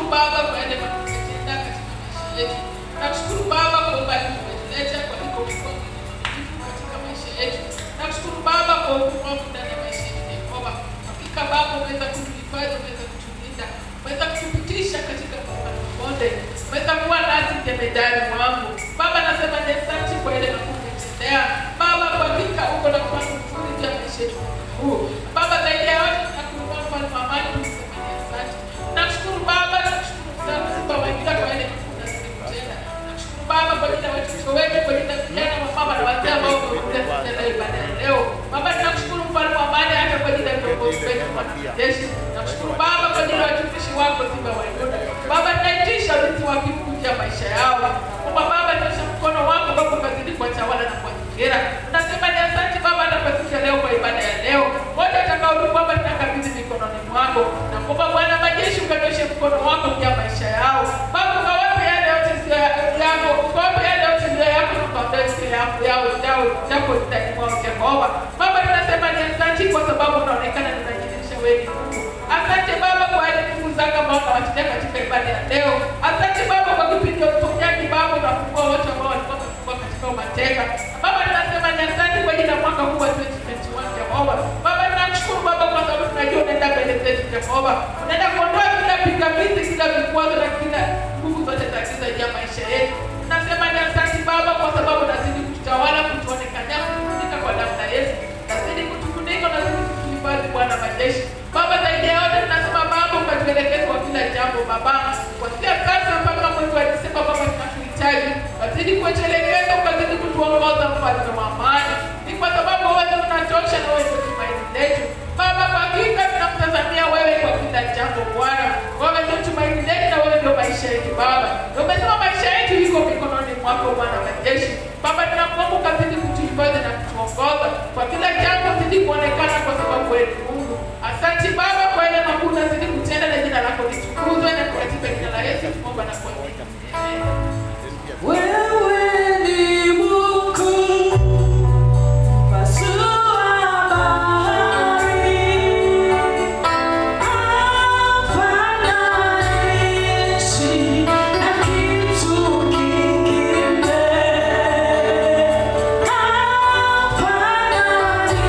Baba kwa yale makuu umetenda katika maisha yetu. Nakushukuru Baba kwa umbali umetuleta kwa hiko mikono mitakatifu katika maisha yetu. Nakushukuru Baba kwa ukomavu ndani ya maisha yetu Yehova. Hakika Baba umeweza kutuhifadhi, umeweza kutulinda, umeweza kutupitisha katika milima na mabonde, umeweza kuwa nasi jemedari mwangu. Baba nasema ni asante kwa ile makuu umetendea. Baba kwa hakika uko na mpango mzuri juu ya maisha yetu mwaka huu. Baba zaidi ya yote tunakuinua mfalme wa amani, tunasema ni asante. Nakushukuru Baba, nakushukuru sana Simba wa Yuda kwa ile makuu unazidi kutenda. Nakushukuru Baba kwa ajili ya watoto wetu, kwa ajili ya vijana wa mama na wazee ambao wamekuja kutenda ibada ya leo. Baba tunakushukuru mfalme wa amani hata kwa ajili ya viongozi wetu wanajeshi. Nakushukuru Baba kwa ajili ya watumishi wako Simba wa Yuda. Baba tunaitisha ulinzi wa kimungu juu ya maisha yao. Kumba Baba nyosha mkono wako Baba ukazidi kuwatawala na kuwazingira. Tunasema ni asante Baba hata kwa siku ya leo kwa ibada ya leo. Wote watakaohudumu Baba tunakabidhi mikononi mwako. Na kumba Bwana majeshi ukanyoshe mkono wako juu ya maisha yao. Baba ukawape yale yote sio yako, ukawape yale yote ndio yako na ukaondoe sio yako yao yao yako ndani mwao Jehova. Baba tunasema ni asante kwa sababu unaonekana na unajionyesha wewe ni Mungu. Asante Baba kwa yale nguvu zako ambao unawatendea katika ibada ya leo. Asante Baba kwa kipindi cha uponyaji Baba unafungua wote ambao walikuwa wamefungwa katika umateka. Baba tunasema ni asante kwa ajili ya mwaka huu wa 2021 Jehova. Baba tunakushukuru Baba kwa sababu tunajua unaenda mbele zetu Jehova. Unaenda kuondoa kila pingamizi, kila vikwazo na kila nguvu zote za giza juu ya maisha yetu. Tunasema ni asante Baba kwa sababu unazidi kututawala, kutuonekania, kutufunika kwa damu ya Yesu. Unazidi kutufunika, unazidi kutuhifadhi Bwana majeshi. Baba zaidi ya yote tunasema Baba ukatuelekeza kwa kila jambo Baba. Kuanzia sasa mpaka mwezi wa Desemba Baba tunakuhitaji. Wazidi kutuelekeza, ukazidi kutuongoza mfalme wa amani. Ni kwa sababu wewe unatosha na wewe ndio tumaini letu. Baba kwa hakika tunakutazamia wewe kwa kila jambo Bwana. Wewe ndio tumaini letu na wewe ndio maisha yetu Baba. Ndio umesema maisha yetu iko mikononi mwako Bwana majeshi. Baba tunakuomba ukazidi kutuhifadhi na kutuongoza. Kwa kila jambo zidi kuonekana kwa sababu wewe ni Mungu. Asante Baba kwa ile makuu unazidi kutenda na jina lako litukuzwe na katika jina la Yesu tunaomba na kuamini. Amen. Wewe ni Mungu, mpasua bahari, hafananishi na kitu kingine, hafananishi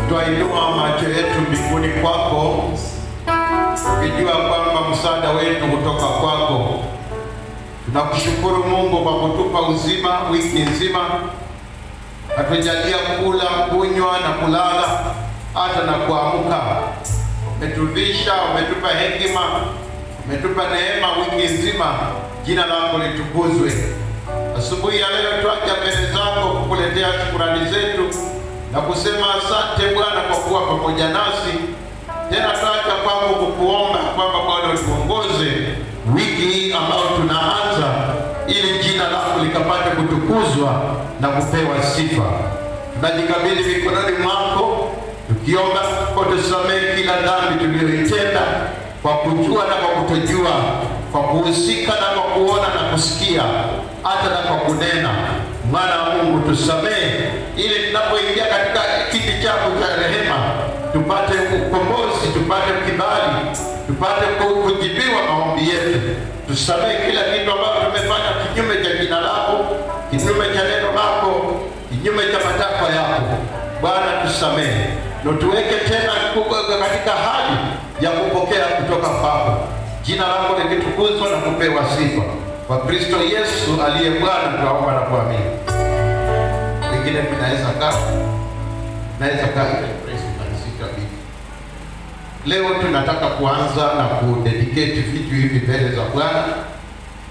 twainua macho yetu mbinguni kwako, tukijua kwamba msaada wetu hutoka kwako. Tunakushukuru Mungu kwa kutupa uzima wiki nzima, atujalia kula, kunywa na kulala, hata na kuamka. Umetuvisha, umetupa hekima, umetupa neema wiki nzima. Jina lako litukuzwe. Asubuhi ya leo twaja mbele zako kukuletea shukurani zetu na kusema asante Bwana kwa kuwa pamoja nasi. Tena twaja kwako kukuomba kwamba Bwana utuongoze wiki hii ambayo tunaanza, ili jina lako likapate kutukuzwa na kupewa sifa. Tunajikabidhi mikononi mwako tukiomba utusamehe kila dhambi tuliyoitenda kwa kujua na kwa kutojua, kwa kuhusika na kwa kuona na kusikia, hata na kwa kunena. Mwana wa Mungu, tusamehe ili tunapoingia katika kiti chako cha rehema tupate ukombozi, tupate kibali, tupate ku- kujibiwa maombi yetu. Tusamehe kila kitu ambacho tumefanya kinyume cha jina lako, kinyume cha neno lako, kinyume cha matakwa yako. Bwana tusamehe na tuweke tena kuko- katika hali ya kupokea kutoka kwako. Jina lako likitukuzwa na kupewa sifa kwa Kristo Yesu aliye Bwana, tunaomba na kuamini. Wengine tunaweza kaa, naweza kaa ile praise tunanisika vipi? Leo tunataka kuanza na kudedicate vitu hivi mbele za Bwana